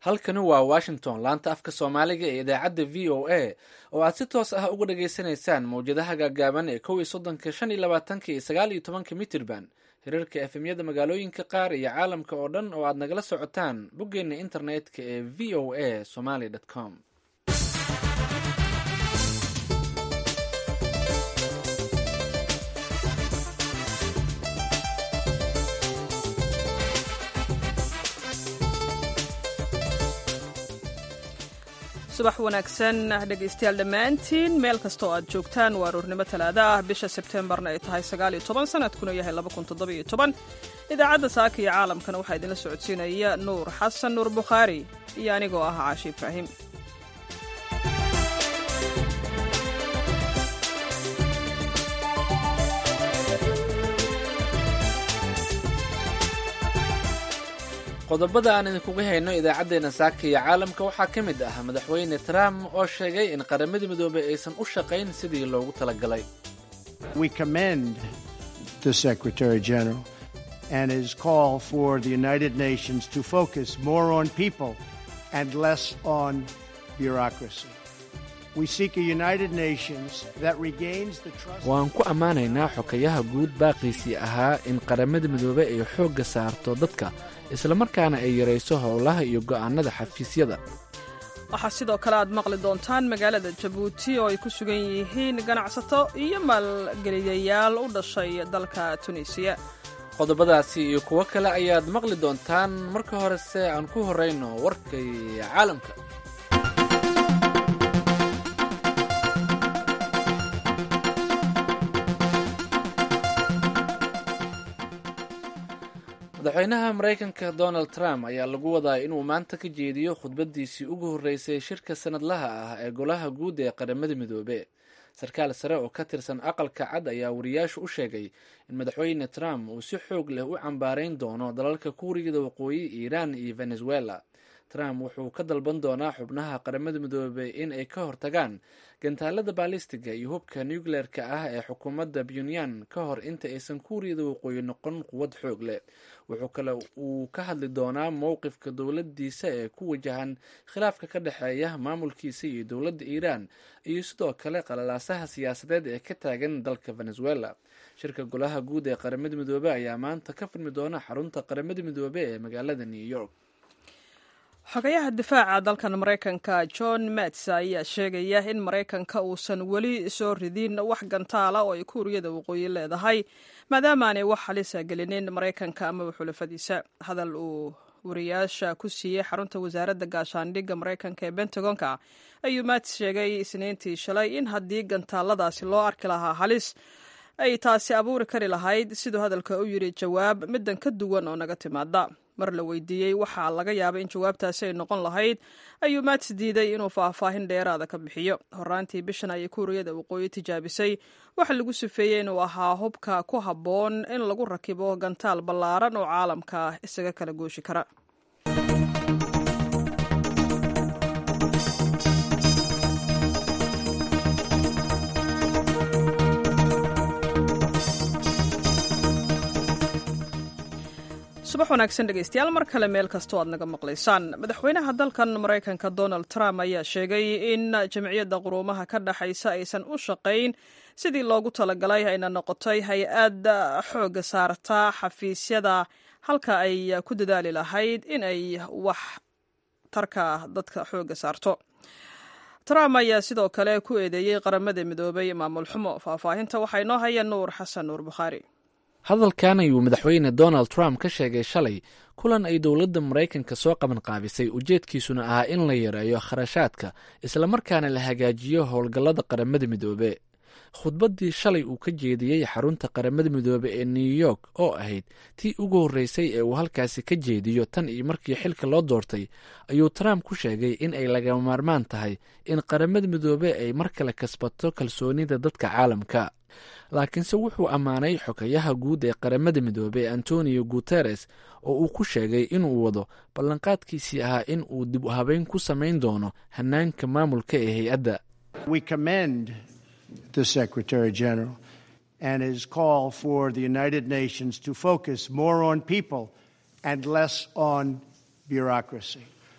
halkani waa washington laanta afka soomaaliga ee idaacadda v o a oo aad si toos ah uga dhageysanaysaan mawjadaha gaagaaban ee kow iyo soddonka shan iyo labaatanka iyo sagaal iyo tobanka mitirban hirarka efemyada magaalooyinka qaar iyo caalamka oo dhan oo aad nagala socotaan boggeena internetka ee v o a somaly com subax wanaagsan dhegaystayaal dhammaantiin meel kasta oo aad joogtaan waa aroornimo talaada ah bisha sebtembarna ay tahay sagaaliyo toban sanadkuna yahay laba kun toddobiyo toban idaacadda saaka iyo caalamkana waxaa idinla socodsiinaya nuur xasan nuur bukhaari iyo anigoo ah caashi ibraahim qodobada aan idinkuga hayno idaacaddeenna saaka iyo caalamka waxaa ka mid ah madaxweyne trump oo sheegay in qaramada midoobey aysan u shaqayn sidii loogu talagalay We commend the Secretary General and his call for the United Nations to focus more on people and less on bureaucracy. We seek a United Nations that regains the trust. waan ku ammaanaynaa xokayaha guud baaqiisii ahaa in qaramada midoobey ay xoogga saarto dadka islamarkaana ay yarayso howlaha iyo go'aannada xafiisyada waxaa sidoo kale aad maqli doontaan magaalada jabuuti oo ay ku sugan yihiin ganacsato iyo maalgeliyayaal u dhashay dalka tunisiya qodobadaasi iyo kuwo kale ayaad maqli doontaan marka horese aan ku horrayno warkay caalamka madaxweynaha maraykanka donald trump ayaa lagu wadaa inuu maanta ka jeediyo khudbadiisii ugu horreysay shirka sanadlaha ah ee golaha guud ee qaramada midoobe sarkaal sare oo ka tirsan aqalka cad ayaa wariyaashu u sheegay in madaxweyne trump uu si xoog leh u cambaarayn doono dalalka kuuriyada waqooyi iiraan iyo venezuela trump wuxuu ka dalban doonaa xubnaha qaramada midoobey in ay ka hortagaan gantaalada baalistiga iyo hubka nucleer-ka ah ee xukuumadda puntland ka hor inta aysan kuuriyada waqooyi noqon quwad xoog leh wuxuu kale uu ka hadli doonaa mowqifka dowladiisa ee ku wajahan khilaafka ka dhexeeya maamulkiisa iyo dowladda iiraan iyo sidoo kale qalalaasaha siyaasadeed ee ka taagan dalka venezuela shirka golaha guud ee qaramada midoobe ayaa maanta ka furmi doona xarunta qaramada midoobe ee magaalada new york xogayaha difaaca dalkan maraykanka john mats ayaa sheegaya in maraykanka uusan weli soo ridin wax gantaala oo ay kuuriyada waqooyi leedahay maadaama aanay wax halisa gelinin maraykanka amaba xulafadiisa hadal uu wariyaasha ku siiyey xarunta wasaaradda gaashaandhigga maraykanka ee bentagonka ayuu mats sheegay isniintii shalay in haddii gantaaladaasi loo arki lahaa halis ay taasi abuuri kari lahayd siduu hadalka u yidhi jawaab middan ka duwan oo naga timaada mar la weydiiyey waxaa laga yaabay in jawaabtaasi ay noqon lahayd ayuu mats diiday inuu faahfaahin dheeraada ka bixiyo horaantii bishan ayay kuuriyada waqooyi tijaabisay waxa lagu sifeeyey inuu ahaa hubka ku habboon in lagu rakibo gantaal ballaaran oo caalamka isaga kala gooshi kara subax wanaagsan dhegeystayaal mar kale meel kastoo aad naga maqlaysaan madaxweynaha dalkan maraykanka donald trump ayaa sheegay in jamciyadda quruumaha ka dhexaysa aysan u shaqayn sidii loogu talagalay ayna noqotay hay-ad xooga saarta xafiisyada halka ay ku dadaali lahayd in ay wax tarka dadka xooga saarto trump ayaa sidoo kale ku eedeeyey qaramada midoobay maamul xumo faahfaahinta waxaa inoo haya nuur xasan nuur bukhaari hadalkan ayuu madaxweyne donald trump ka sheegay shalay kulan ay dowladda maraykanka soo qaban qaabisay ujeedkiisuna ahaa in la yareeyo kharashaadka islamarkaana la hagaajiyo howlgallada qaramada midoobe khudbaddii shalay uu ka jeediyey xarunta qaramada midoobe ee new york oo ahayd tii ugu horreysay ee uu halkaasi ka jeediyo tan iyo markii xilka loo doortay ayuu trump ku sheegay in ay lagama maarmaan tahay in qaramada midoobe ay mar kale kasbato kalsoonida dadka caalamka laakiinse wuxuu ammaanay xokayaha guud ee qaramada midoobey antonio guteres oo uu ku sheegay inuu wado ballanqaadkiisii ahaa in uu dib u habeyn ku samayn doono hanaanka maamulka ee hay-adda We commend the Secretary General and his call for the United Nations to focus more on people and less on bureaucracy.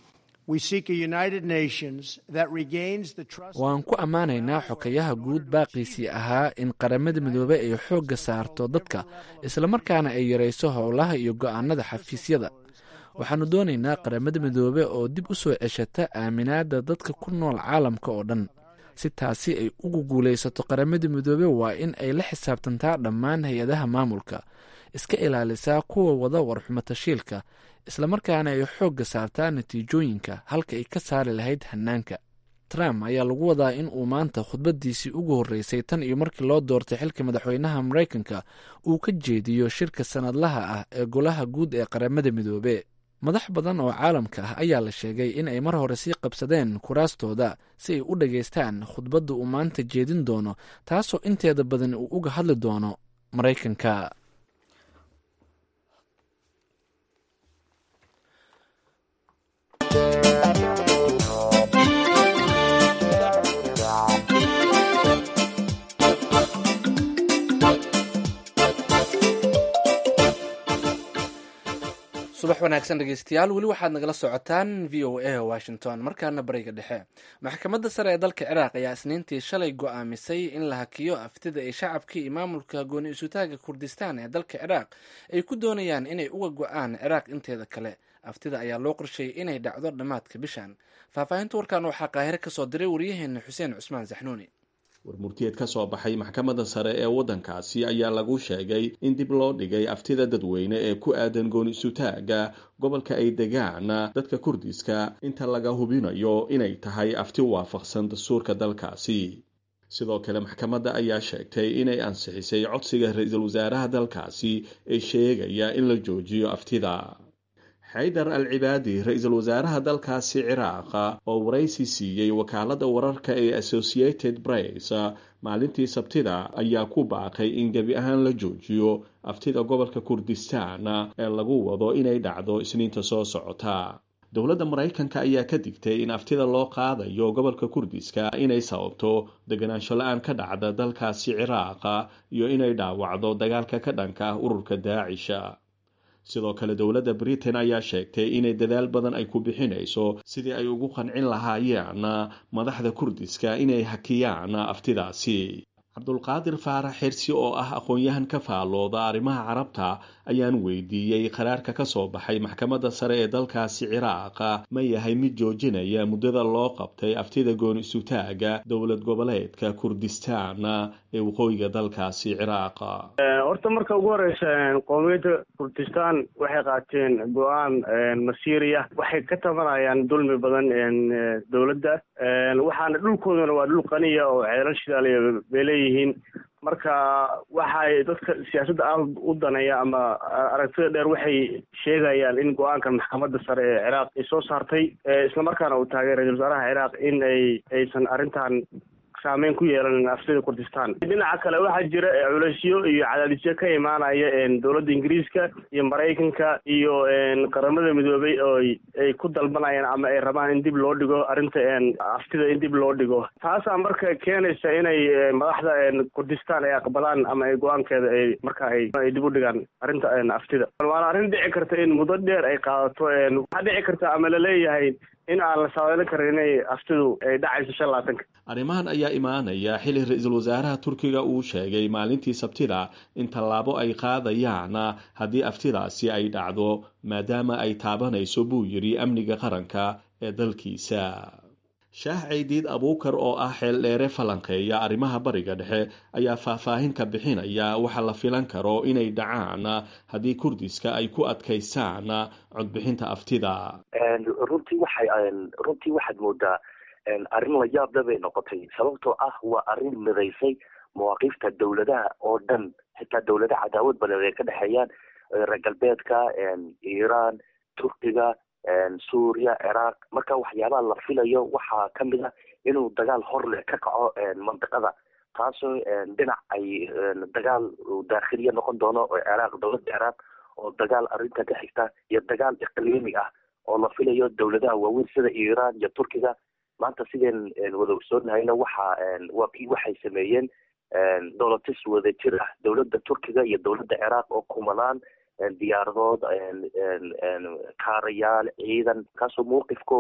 waan ku ammaanaynaa xokayaha guud baaqiisii ahaa in qaramada midoobey ay xoogga saarto dadka islamarkaana ay yarayso howlaha iyo go'aanada xafiisyada waxaannu doonaynaa qaramada midoobe oo dib u soo ceshata aaminaadda dadka ku nool caalamka oo dhan si taasi ay ugu guulaysato qaramada midoobe waa in ay la xisaabtantaa dhammaan hay-adaha maamulka iska ilaalisaa kuwa wada warxumo tashiilka islamarkaana ay xoogga saartaa natiijooyinka halka ay ka saari lahayd hannaanka trump ayaa lagu wadaa in uu maanta khudbadiisii ugu horreysay tan iyo markii loo doortay xilka madaxweynaha maraykanka uu ka jeediyo shirka sannadlaha ah ee golaha guud ee qaramada midoobe madax badan oo caalamka ah ayaa la sheegay in ay mar hore sii qabsadeen kuraastooda si ay u dhageystaan khudbadda uu maanta jeedin doono taasoo inteeda badan uu uga hadli doono maraykanka subax wanaagsan dhegeystayaal weli waxaad nagala socotaan v o a washington markaana bariga dhexe maxkamadda sare ee dalka ciraaq ayaa isniintii shalay go-aamisay in la hakiyo aftida ay shacabkii iyo maamulka gooni isutaaga kurdistaan ee dalka ciraaq ay ku doonayaan inay uga go-aan ciraaq inteeda kale aftida ayaa loo qorsheeyey inay dhacdo dhammaadka bishan faahfaahinta warkan waxaa qaahire kasoo diray waryaheena xuseen cusmaan saxnuuni warmurtiyeed ka soo baxay maxkamadda sare ee waddankaasi ayaa lagu sheegay in dib loo dhigay aftida dadweyne ee ku aadan gooni isutaaga gobolka ay degaan dadka kurdiska inta laga hubinayo inay tahay afti waafaqsan dastuurka dalkaasi sidoo kale maxkamadda ayaa sheegtay inay ansixisay codsiga ra-iisul wasaaraha dalkaasi ee sheegaya in la joojiyo aftida xaydar al cibaadi ra-iisul wasaaraha dalkaasi ciraaqa oo waraysi siiyey wakaaladda wararka ee associated press maalintii sabtida ayaa ku baaqay in gebi ahaan la joojiyo aftida gobolka kurdistaan ee lagu wado inay dhacdo isniinta soo socota dowladda maraykanka ayaa ka digtay in aftida loo qaadayo gobolka kurdiska inay sababto deganaansho la-aan ka dhacda dalkaasi ciraaqa iyo inay dhaawacdo dagaalka ka dhanka ah ururka daacisha sidoo kale dowladda britain ayaa sheegtay inay dadaal badan ay ku bixinayso sidii ay ugu qancin lahaayeen madaxda kurdiska inay hakiyaan aftidaasi cabdulqaadir faarax xirsi oo ah aqoon-yahan ka faallooda arrimaha carabta ayaan weydiiyey qaraarka ka soo baxay maxkamadda sare ee dalkaasi ciraaqa ma yahay mid joojinaya muddada loo qabtay aftida gooni isutaaga dowlad goboleedka kurdistaan ee waqooyiga dalkaasi ciraaqa horta marka ugu horeysa qowmiyadda kurdistaan waxay qaateen go-aan masiiriya waxay ka tabanayaan dulmi badan dowladda waxaana dhulkoodana waa dhul qaniya oo ceelal shidaaliya bay leeyihiin marka waxay dadka siyaasadda aad u daneeya ama aragtida dheer waxay sheegayaan in go-aankan maxkamadda sare ee ciraaq ay soo saartay islamarkaana uu taagay ra-isul wasaaraha ciraaq in ay aysan arrintan saameyn ku yeelan aftida kurdistaan dhinaca kale waxaa jira culeysyo iyo cadaadisyo ka imaanaya dowladda ingiriiska iyo maraykanka iyo qaramada midoobay oo ay ku dalbanayaan ama ay rabaan in dib loo dhigo arrinta aftida in dib loo dhigo taasaa marka keenaysa inay madaxda kurdistaan ay aqbalaan ama ay go-aankeeda ay marka ay dib u dhigaan arrinta aftida waana arrin dhici karta in muddo dheer ay qaadato waxaa dhici karta ama laleeyahay in aan la saadaalin karin inay aftidu ay dhacayso shan labaatanka arrimahan ayaa imaanaya xili ra-iisul wasaaraha turkiga uu sheegay maalintii sabtida in tallaabo ay qaadayaan haddii aftidaasi ay dhacdo maadaama ay taabanayso buu yidhi amniga qaranka ee dalkiisa shaah caydiid abuukar oo ah xeeldheere falanqeeya arrimaha bariga dhexe ayaa faahfaahin ka bixinaya waxa la filan karo inay dhacaan haddii kurdiska ay ku adkaystaan codbixinta aftida runtii waxay runtii waxaad moodaa arrin la yaable bay noqotay sababtoo ah waa arrin midaysay mawaaqiifta dowladaha oo dhan xitaa dowladaha cadaawad badan ay ka dhexeeyaan reer galbeedka iiraan turkiga suuriya ciraaq marka waxyaabaha la filayo waxaa kamid a inuu dagaal hor leh ka kaco mandiqada taasoo dhinac ay dagaal daakhiliya noqon doono oo ciraaq dowladda ciraaq oo dagaal arrinta ka xigta iyo dagaal iqliimi ah oo la filayo dowladaha waaweyn sida iiraan iyo turkiga maanta sideen wada ogsoonnahayna waxa waa kii waxay sameeyeen dolotis wada jir ah dowladda turkiga iyo dowladda ciraaq oo kumanaan diyaaradood kaarayaal ciidan kaasoo mawqifkooda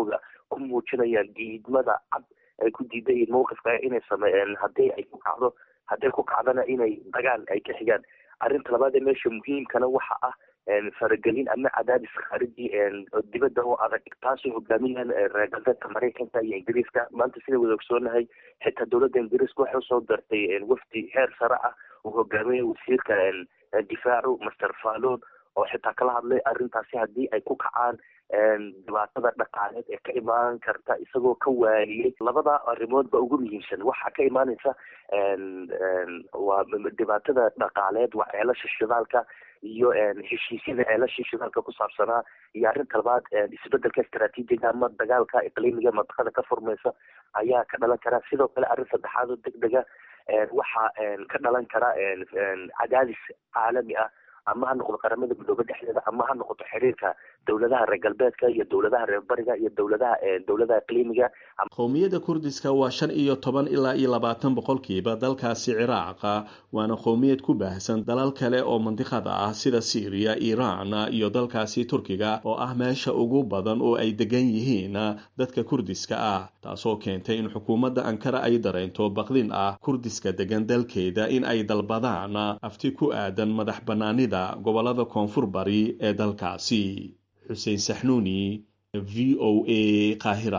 ku muujinayaan diidmada cad ay ku diidan yihiin mawqifka inay sameeyeen haddii ay ku kacdo hadday ku kacdana inay dagaal ay ka xigaan arrinta labaad ee meesha muhiimkana waxa ah faragelin ama cadaadis khaariji dibadda oo adag taasoo hogaaminayaan reer galbeedka maraykanka iyo ingiriiska maanta sida wada ogsoonahay xitaa dowladda ingiriiska waxay usoo dartay wafdi heer sare ah uu hogaaminaya wasiirka difaacu master fallon oo xitaa kala hadlay arrintaasi haddii ay ku kacaan dhibaatada dhaqaaleed ee ka imaan karta isagoo ka waaniyey labada arrimood ba ugu muhiimsan waxaa ka imaanaysa waa dhibaatada dhaqaaleed waa ceelasha shidaalka iyo heshiisyada ceelasha shidaalka ku saabsanaa iyo arrinta labaad isbedelka istaraatiijiga ama dagaalka iqliimiga mantiqada ka furmaysa ayaa ka dhalan kara sidoo kale arrin saddexaad oo deg dega waxaa ka dhalan kara cadaadis caalami ah ama ha noqdo qaramada midoobe dhexdeeda ama ha noqoto xiriirka dowladaha reer galbeedka iyo dowladaha reer bariga iyo dowladaha dowladaha iqliimiga qowmiyadda kurdiska waa shan iyo toban ilaa iyo labaatan boqolkiiba dalkaasi ciraaqa waana qowmiyad ku baahsan dalal kale oo mandiqada ah sida syriya iiraan iyo dalkaasi turkiga oo ah meesha ugu badan oo ay degan yihiin dadka kurdiska ah taasoo keentay in xukuumadda ankara ay dareento baqdin ah kurdiska degan dalkeeda in ay dalbadaan afti ku aadan madax banaanida gobolada koonfur bari ee dalkaasi xuseen saxnuuni v o a qaahira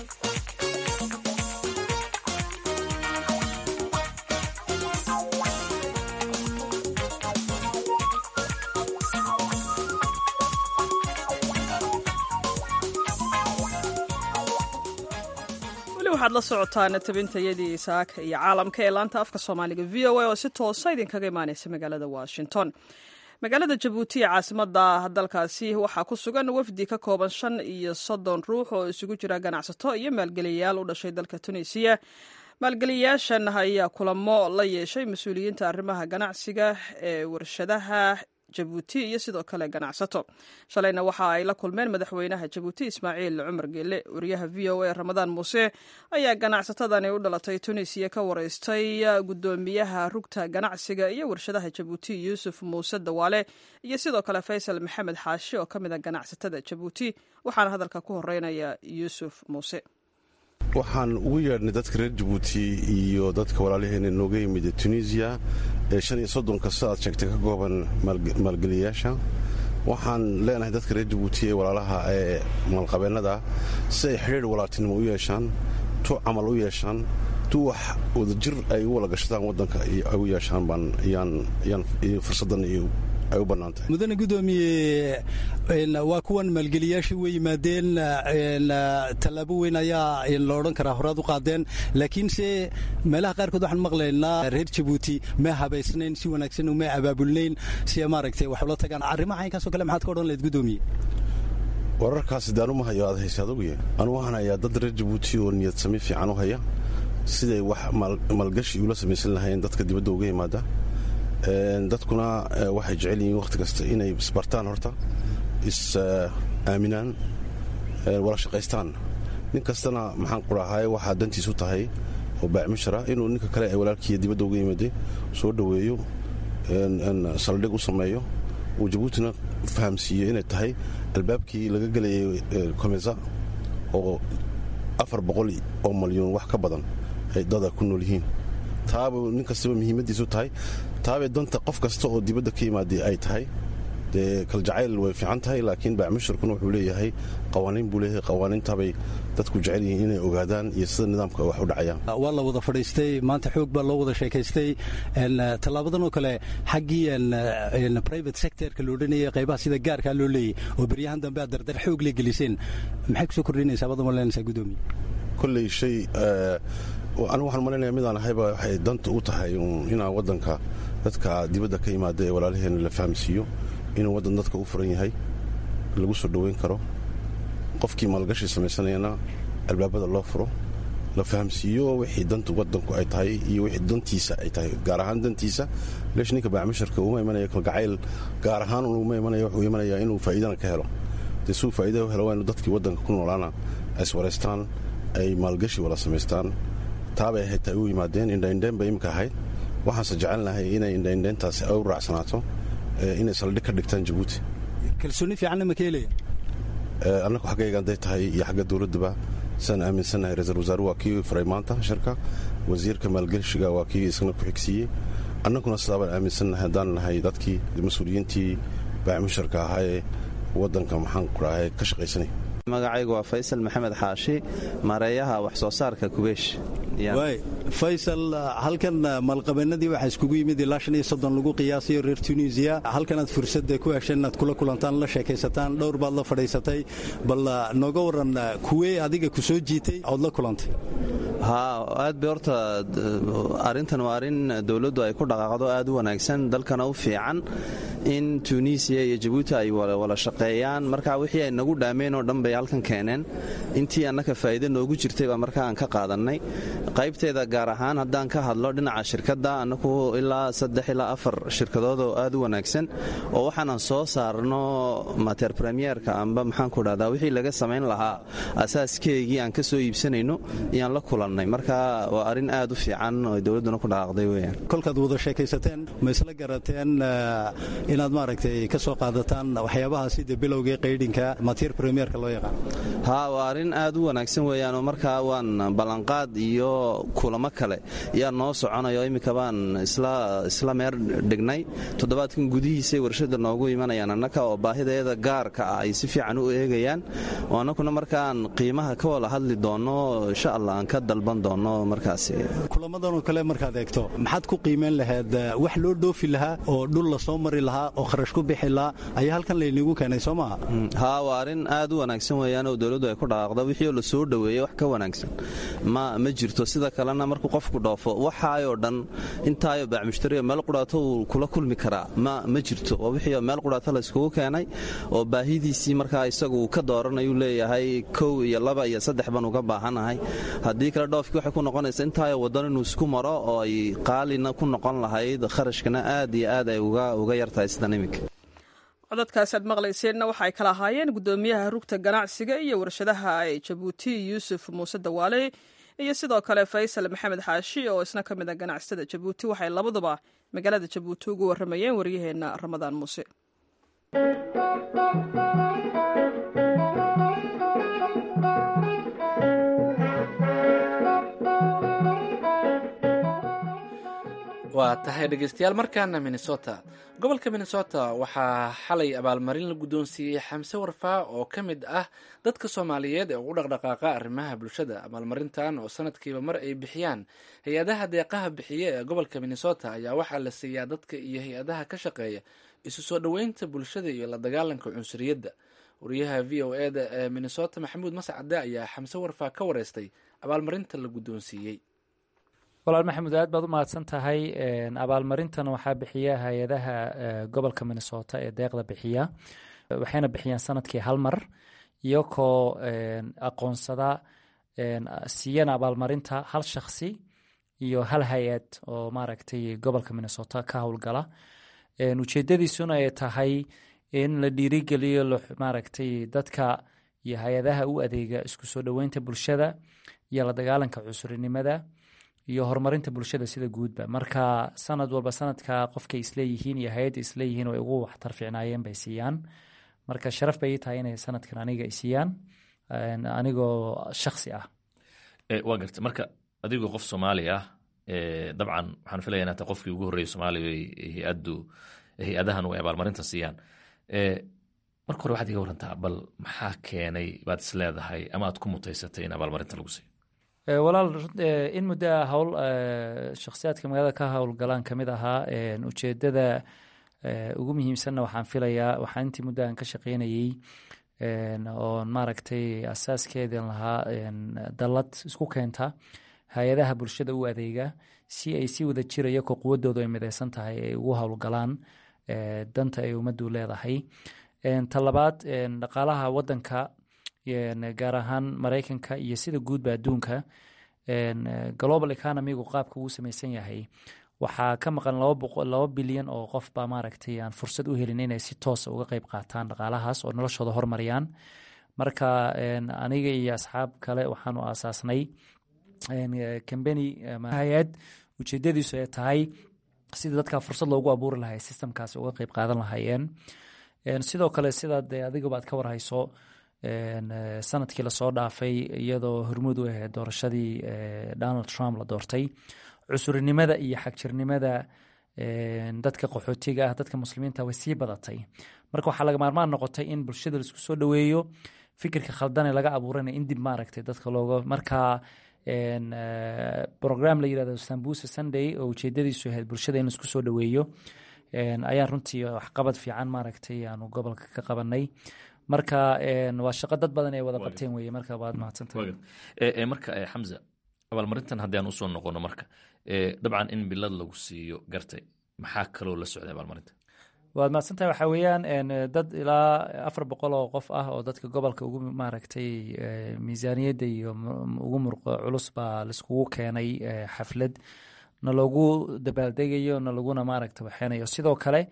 waxaad la socotaan tabintayadii saaka iyo caalamka ee laanta afka soomaaliga v o a oo si toosa idinkaga imaaneysa magaalada washington magaalada jabuuti ee caasimada dalkaasi waxaa ku sugan wafdi ka kooban shan iyo soddon ruux oo isugu jira ganacsato iyo maalgeliyayaal u dhashay dalka tunisiya maalgeliyayaashan ayaa kulamo la yeeshay mas-uuliyiinta arrimaha ganacsiga ee warshadaha jabuuti iyo sidoo kale ganacsato shalayna waxa ay la kulmeen madaxweynaha jabuuti ismaaciil cumar geele wariyaha v o a ramadaan muuse ayaa ganacsatadani u dhalatay tunisiya ka wareystay gudoomiyaha rugta ganacsiga iyo warshadaha jabuuti yuusuf muuse dawaale iyo sidoo kale faysal maxamed xaashi oo ka mid a ganacsatada jabuuti waxaana hadalka ku horeynaya yuusuf muuse waxaan ugu yeedhnay dadka reer jabuuti iyo dadka walaalaheena nooga yimid tunisiya ee shan iyo soddonka sidaad sheegtay ka kooban maalgeliyayaasha waxaan leenahay dadka reer jabuuti ee walaalaha ee maalqabeennada si ay xidhiir walaaltinimo u yeeshaan tu camal u yeeshaan tu wax wadajir ay u wala gashadaan waddanka ay u yeeshaan baan yaan fursaddan iyo ay u bannaantahay mudane gudoomiye waa kuwan maalgeliyaasha way yimaadeen tallaabo weyn ayaa la odhan karaa horaad u qaadeen laakiinse meelaha qaarkood waxaan maqlaynaa reer jabuuti ma habaysnayn si wanaagsan ma abaabulnayn si maaragtay wax ula tagaan arrimaha inkaasoo kale maxaad ka odhan lahayd gudoomiye wararkaasi daanuma hayo aad haysa aduguye anu waxaan hayaa dad reer jabuuti oo niyad sami fiican u haya siday wax maalgashi ula samaysan lahayn dadka dibadda uga yimaada dadkuna waxay jecel yihiin wakhti kasta inay isbartaan horta is aaminaan wala shaqaystaan nin kastana maxaan qurahaye waxaa dantiisu tahay oo baacmishara inuu ninka kale ee walaalkiiya dibadda uga yimaday soo dhoweeyo saldhig u sameeyo uu jabuutina fahamsiiyo inay tahay albaabkii laga gelayay komesa oo afar boqol oo malyuun wax ka badan ay dada ku nool yihiin taabuu nin kastaba muhiimaddiisu tahay taabay danta qof kasta oo dibadda ka yimaada ay tahay dee kaljacayl way fiican tahay laakiin baacmushirkuna wuxuu leeyahay qawaaniin buu leeyahay qawaaniintabay dadku jecel yihiin inay ogaadaan iyo sida nidaamka wax u dhacayaan waa la wada fadhiistay maanta xoog baa loo wada sheekaystay tallaabadan oo kale xaggii private sectorka la odhanayay qaybaha sida gaarkaa loo leeyay oo beryahan dambe aad dardar xoog le geliseen maxay kusoo kordhinaysaa badan ma leenaysaa gudoomiye kolley shay anigu waxaan malaynayaa midaan ahayba waxay danta u tahay inaan waddanka dadka dibadda ka yimaada ee walaalaheena la fahamsiiyo inuu waddan dadka u furan yahay lagu soo dhoweyn karo qofkii maalgashi samaysanayana albaabada loo furo la fahamsiiyo wixii danta waddanku ay tahay iyo wixii dantiisa ay tahay gaar ahaan dantiisa leesh ninka baacmusharka uma imanaya kalgacayl gaar ahaan uma imanaya wuxuu imanayaa inuu faa'iidana ka helo dee suu faa'iida u helo waa inu dadkii waddanka ku noolaana ay iswaraystaan ay maalgashi wala samaystaan taabay ahayd ta ay u yimaadeen indhaindheen bay imika ahayd waxaanse jecelnahay inay indhaindheentaasi ay u raacsanaato inay saldhig ka dhigtaan jabuuti kalsooni fiicanna ma ka helaya annagu xaggayga hadday tahay iyo xagga dowladduba sidaan aaminsannahay ra-iisul wasaaruhu waa kii furay maanta shirka wasiirka maalgeshiga waa kii isna ku xigsiiyey annaguna sidaabaan aaminsannahay haddaan nahay dadkii mas-uuliyiintii baacimusharka ahaa ee waddanka maxaan ku dhahay ka shaqaysanay magacaygu waa faysal maxamed xaashi maareeyaha wax soo saarka kubeesh faysal halkan maalqabeennadii waxaa iskugu yimid ilaa shan iyo soddon lagu qiyaasayo reer tunisiya halkanaad fursadda ku hesheen inaad kula kulantaan la sheekaysataan dhowr baad la fadhiisatay bal nooga warran kuwee adiga ku soo jiitay ood la kulantay haa aad bay horta arrintan waa arrin dowladdu ay ku dhaqaaqdo aad u wanaagsan dalkana u fiican in tunisiya iyo jabuuti ay wala shaqeeyaan marka wixii ay nagu dhaameen oo dhan bay halkan keeneen intii annaka faa'iide noogu jirtay baa marka aan ka qaadannay qaybteeda gaar ahaan haddaan ka hadlo dhinaca shirkadda annagu ilaa saddex ilaa afar shirkadood oo aad u wanaagsan oo waxaanan soo saarno mater premierka amba maxaanku dhahdaa wixii laga samayn lahaa asaaskeygii aan ka soo iibsanayno iyaan la kulannay marka waa arrin aad u fiican oo dowladduna ku dhaqaaqday weyaan kolkaad wada sheekaysateen ma isla garateen inaad maaragtay ka soo qaadataan waxyaabaha sida bilowgii qaydhinka mater premierka loo yaqaan haa waa arrin aad u wanaagsan weeyaan oo markaa waan ballanqaad iyo kulamo kale yaa noo soconayo iminka baan isla meer dhignay toddobaadkan gudihiisay warshada noogu imanayaan annaka oo baahideeda gaarka ah ay si fiican u eegayaan oo annakuna markaan qiimaha ka wada hadli doonno insha allah aan ka dalban doonno markaasi kulamadanoo kale markaad eegto maxaad ku qiimeyn lahayd wax loo dhoofi lahaa oo dhul la soo mari lahaa oo kharash ku bixi lahaa ayaa halkan laynigu keenay soo maaha haa waa arrin aad u wanaagsan weeyaan oo dowladdu ay ku dhaqaaqdo wixii la soo dhoweeyey wax ka wanaagsan ma ma jirto sida kalena markuu qofku dhoofo waxaayoo dhan intaayo baacmushtariga meel qudhaato uu kula kulmi karaa ma ma jirto waa wixii meel qudhaato la iskugu keenay oo baahidiisii markaa isagu uu ka dooranayuu leeyahay kow iyo laba iyo saddex baan uga baahanahay haddii kale dhoofkii waxay ku noqonaysa intaayo waddan inuu isku maro oo ay qaalina ku noqon lahayd kharashkana aad iyo aad ay uga yartahay sidan iminka codadkaasi aad maqlayseenna waxay kala ahaayeen guddoomiyaha rugta ganacsiga iyo warshadaha ee jabuuti yuusuf muuse dawaale iyo sidoo kale faysal maxamed xaashi oo isna ka mid a ganacsatada jabuuti waxay labaduba magaalada jabuuti ugu warramayeen waryaheenna ramadaan muuse waa tahay dhegeystayaal markaana minnesota gobolka minnesota waxaa xalay abaalmarin la guddoonsiiyey xamse warfaa oo ka mid ah dadka soomaaliyeed ee ugu dhaqdhaqaaqa arrimaha bulshada abaalmarintan oo sanadkiiba mar ay bixiyaan hay-adaha deeqaha bixiye ee gobolka minnesota ayaa waxaa la siiyaa dadka iyo hay-adaha ka shaqeeya isu soo dhoweynta bulshada iyo la dagaalanka cunsuriyadda wariyaha v o e da ee minnesota maxamuud mascade ayaa xamse warfaa ka wareystay abaalmarinta la guddoonsiiyey walaal maxamuud aad baad u mahadsan tahay abaalmarintan waxaa bixiya hay-adaha gobolka minnesota ee deeqda bixiya waxayna bixiyaan sanadkii hal mar iyakoo aqoonsada siiyana abaalmarinta hal shaksi iyo hal hay-ad oo maaragtay gobolka minnesota ka howlgala ujeedadiisuna ay tahay in la dhiirigeliyo maaragtay dadka iyo hay-adaha u adeega isku soo dhoweynta bulshada iyo la dagaalanka cusurinimada iyo horumarinta bulshada sida guudba marka sanad walba sanadka qofkay isleeyihiin iyo hay-adda isleeyihiin way ugu waxtar fiicnaayeen bay siiyaan marka sharaf bay ii tahay inay sanadkan aniga i siiyaan anigoo shaksi ah waa garta marka adigoo qof soomaali ah dabcan waxaan filaya inaa ta qofkii ugu horreeyay soomaaliya hay-addu hay-adahan ay abaalmarinta siiyaan marka hore waxaad iga warantaa bal maxaa keenay baad is leedahay ama aad ku mutaysatay in abaalmarinta lagu siiyo walaal in muddo howl shakhsiyaadka magaalada ka howlgalaan kamid ahaa ujeedada ugu muhiimsanna waxaan filayaa waxaan intii muddo aan ka shaqeynayey oon maaragtay asaaskeedan lahaa dallad isku keenta hay-adaha bulshada u adeega si ay si wada jiraya ko quwadoodu ay mideysan tahay ay ugu howlgalaan danta ay ummaddu leedahay talabaad dhaqaalaha wadanka gaar ahaan maraykanka iyo sida guudba adduunka global economigu qaabka uu samaysan yahay waxaa ka maqan laba bilyan oo qof baa maaragtay aan fursad u helin inay si toosa uga qeyb qaataan dhaqaalahaas oo noloshooda hormariyaan marka aniga iyo asxaab kale waxaanu aasaasnay cambany hay-ad ujeedadiisu ay tahay sidii dadka fursad loogu abuuri lahay systemkaasi uga qeyb qaadan lahaayeen sidoo kale sidaad adigaba aad ka warhayso sanadkii lasoo dhaafay iyadoo hormuud u ahayd doorashadii donald trump la doortay cusurinimada iyo xagjirnimada dadka qaxootiga ah dadka muslimiinta way sii badatay marka waxaa laga maarmaan noqotay in bulshada laisku soo dhoweeyo fikirka khaldane laga abuurana in dib maaragtay dadka looga markaa program la yirahdo sambusa sunday oo ujeedadiisu ahayd bulshada in laisku soo dhoweeyo ayaan runtii waxqabad fiican maaragtay aanu gobolka ka qabanay marka waa shaqo dad badan ay wada qabteen weye marka waad mahadsantahay marka xamza abaalmarintan haddii aan usoo noqono marka dabcan in bilad lagu siiyo gartay maxaa kaloo la socday abaalmarinta waad mahadsantahay waxaa weeyaan dad ilaa afar boqol oo qof ah oo dadka gobolka ugu maaragtay miisaaniyadda iyo ugu murqo culus baa laiskugu keenay xaflad na loogu dabaaldegayo na laguna maaragta waxeynayo sidoo kale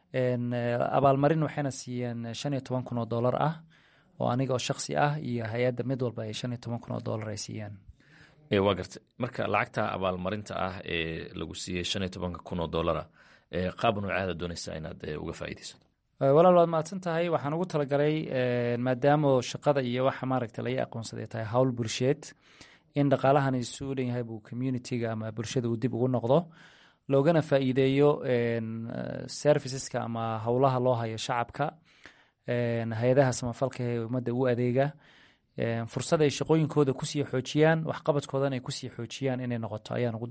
abaalmarin waxayna siiyeen shan iyo toban kun oo dollar ah oo aniga oo shaksi ah iyo hay-adda mid walba ay shan iyo toban kun oo dollar ay siiyeen waa gartay marka lacagta abaalmarinta ah ee lagu siiyey shan iyo tobanka kun oo dollara qaab noocaada doonaysaa inaad uga faa'iidaysato walaal waad mahadsan tahay waxaan ugu talagalay maadaama shaqada iyo waxa maaragta laga aqoonsaday tahay howl bulsheed in dhaqaalahan isu dhan yahay buu communitiga ama bulshada uu dib ugu noqdo loogana faa'iideeyo serviceska ama howlaha loo hayo shacabka hay-adaha samafalka ee ummadda u adeega fursad ay shaqooyinkooda kusii xoojiyaan waxqabadkoodana ay kusii xoojiyaan inay noqoto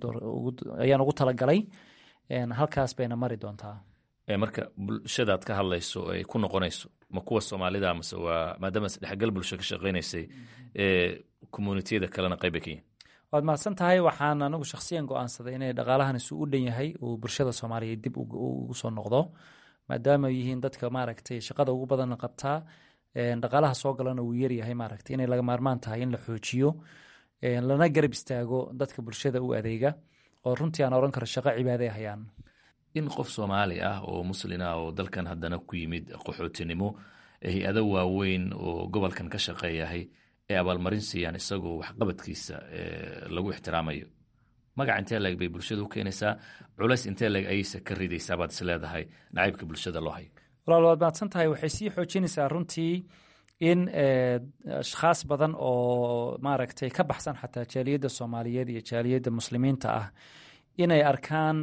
ayaan ugu talagalay halkaas bayna mari doontaa marka bulshadaad ka hadlayso ay ku noqonayso ma kuwa soomaalida mase waa maadaama isdhexgal bulsho ka shaqaynaysay communitiyada kalena qayb bay ka yihin waad mahadsan tahay waxaan anigu shakhsiyan go-aansaday inay dhaqaalahan isu u dhan yahay uu bulshada soomaaliyeed dib ugu soo noqdo maadaama yihiin dadka maaragtay shaqada ugu badan qabtaa dhaqaalaha soo galana uu yaryahay maaragtay inay laga maarmaan tahay in la xoojiyo lana garab istaago dadka bulshada u adeega oo runtii aan oran karo shaqo cibaaday hayaan in qof soomaali ah oo muslin ah oo dalkan haddana ku yimid qaxootinimo hay-ado waaweyn oo gobolkan ka shaqeeyahay ee abaalmarin siiyaan isagoo waxqabadkiisa lagu ixtiraamayo magac intee leeg bay bulshada u keenaysaa culays intee leeg ayaysa ka ridaysaa baad is leedahay nacaybka bulshada loo hayo walaal waad mahadsan tahay waxay sii xoojinaysaa runtii in ashkhaas badan oo maaragtay ka baxsan xataa jaaliyadda soomaaliyeed iyo jaaliyadda muslimiinta ah inay arkaan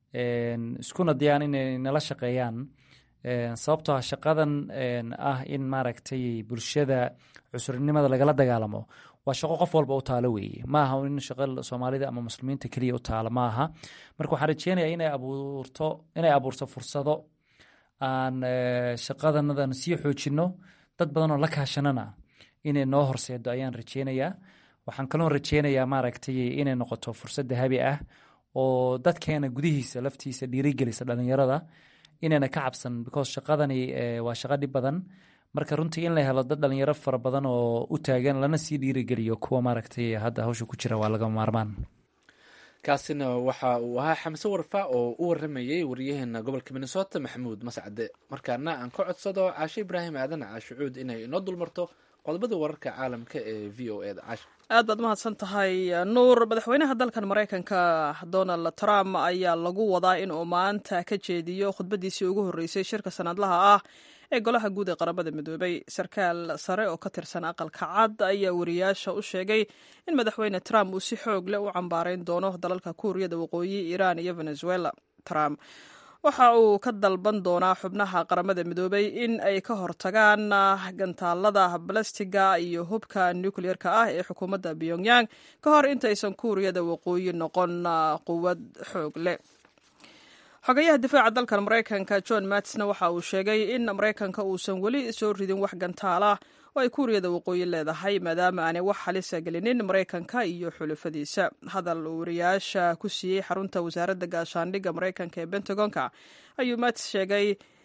iskuna dayaan inay nala shaqeeyaan sababtoo ah shaqadan ah in maaragtay bulshada cusurnimada lagala dagaalamo waa shaqo qof walba u taalo weeye maaha in shaqo soomaalida ama muslimiinta keliya u taalo maaha marka waxaan rajeynayaa inay abuurto inay abuurto fursado aan shaqadanadan sii xoojinno dad badan oo la kaashanana inay noo horseedo ayaan rajeynayaa waxaan kaloo rajeynayaa maaragtay inay noqoto fursad dahabi ah oo dadkeena gudihiisa laftiisa dhiirigelisa dhalinyarada inayna ka cabsan because shaqadani waa shaqo dhib badan marka runtii in la helo dad dhalinyaro fara badan oo u taagan lana sii dhiirigeliyo kuwa maaragtay hadda hawsha ku jira waa laga maarmaan kaasina waxa uu ahaa xamse warfa oo u waramayey waryaheena gobolka minnesota maxamuud mascade markaana aan ka codsado caashe ibraahim aadan caashucuud inay inoo dulmarto qodobada wararka caalamka ee v o eda caasha aad baad mahadsan tahay nuur madaxweynaha dalkan maraykanka donald trump ayaa lagu wadaa inuu maanta ka jeediyo khudbadiisii ugu horreysay shirka sanadlaha ah ee golaha guud ee qaramada midoobay sarkaal sare oo ka tirsan aqalka cad ayaa wariyaasha u sheegay in madaxweyne trump uu si xoog leh u cambaarayn doono dalalka kuuriyada waqooyi iiraan iyo venezuela trump waxa uu ka dalban doonaa xubnaha qaramada midoobay in ay ka hortagaan gantaalada balastiga iyo hubka nucleer-ka ah ee xukuumadda pyongyang ka hor intaysan kuuriyada waqooyi noqon quwad xoog leh xogayaha difaaca dalkan maraykanka john matsna waxa uu sheegay in maraykanka uusan weli soo ridin wax gantaala oo ay kuuriyada waqooyi leedahay maadaama aanay wax halisa gelinin maraykanka iyo xulafadiisa hadal uu wariyaasha ku siiyey xarunta wasaaradda gaashaandhigga maraykanka ee bentagonka ayuu mats sheegay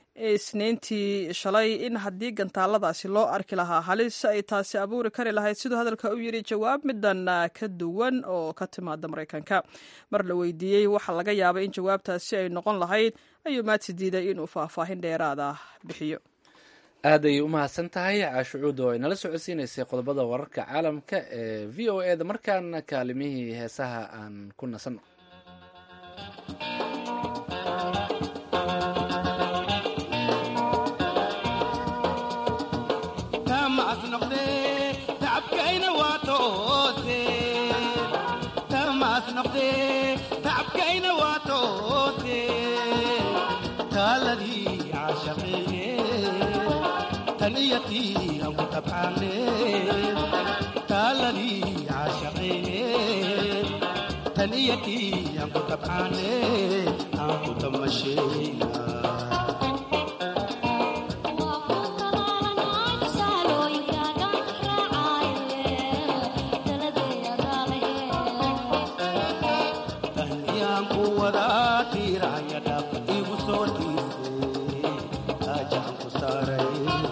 isniintii shalay in haddii gantaaladaasi loo arki lahaa halis ay taasi abuuri kari lahayd siduu hadalka u yidhi jawaab midan ka duwan oo ka timaada maraykanka mar la weydiiyey waxa laga yaabay in jawaabtaasi ay noqon lahayd ayuu mats diiday inuu faahfaahin dheeraada bixiyo aad ayay u mahadsan tahay caashucuud oo ay nala socodsiinaysay qodobada wararka caalamka ee v o e da markaana kaalimihii heesaha aan ku nasanno taniyadii aan ku tabcaane taaladii caashaqayne taniyadii aan ku tabcaane aan ku tamashayna tahniyaan ku wadaa tiiraya dhab igu soo dhiisay taajaan ku saaray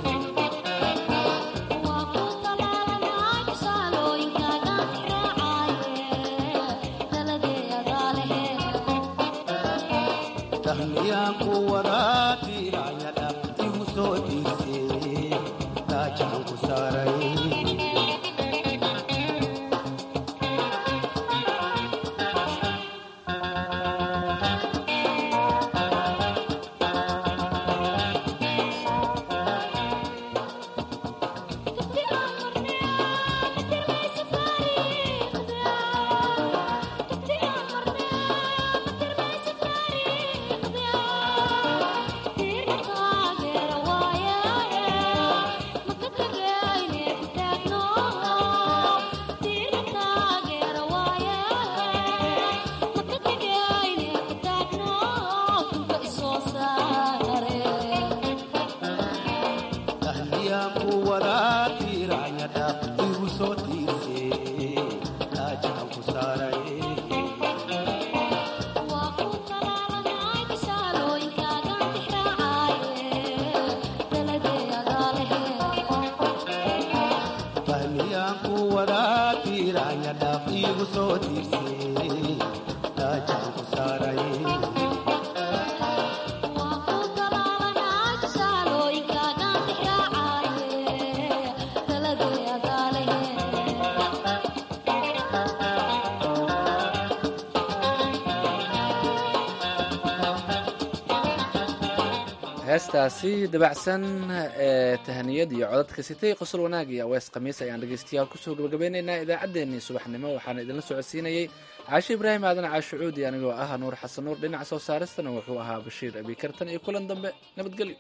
tahniyaan ku wadaa tiiraya dhab igu soo dhiisay taajaan ku saaray tahniyaan ku wadaa tiiraya dhab igu soo dhiisay taajaan ku saaray tahniyaan ku wadaa tiiraya dhab igu soo dhiisay taajaan ku saaray heestaasi dabacsan ee tahaniyad iyo codadka sitay qosol wanaag iyo awees khamiis ayaan dhegeystayaal kusoo gabagabeynaynaa idaacaddeenii subaxnimo waxaana idinla socodsiinayey caashe ibraahim aadan caashe cuudi anigoo ah nuur xasan nuur dhinaca soo saaristana wuxuu ahaa bashiir abikartan iyo kulan dambe nabadgelyo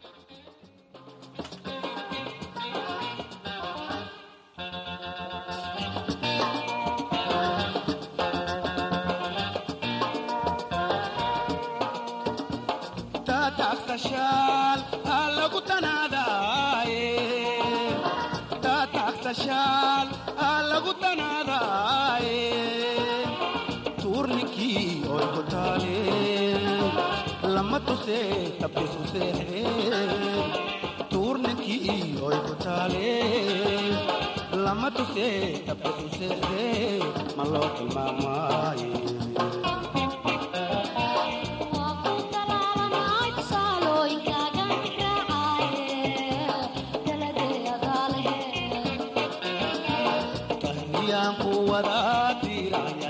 taataaqtashaal aa lagu tanaadaaye taataaqtashaal aa lagu tanaadaaye tuurninkii oy ku taale lama tusee tabbisu seexdee tuurninkii oy ku taale lama tusee tabbisu seexdee ma loo tilmaamaaye tahniyaan ku wadaa tiiraya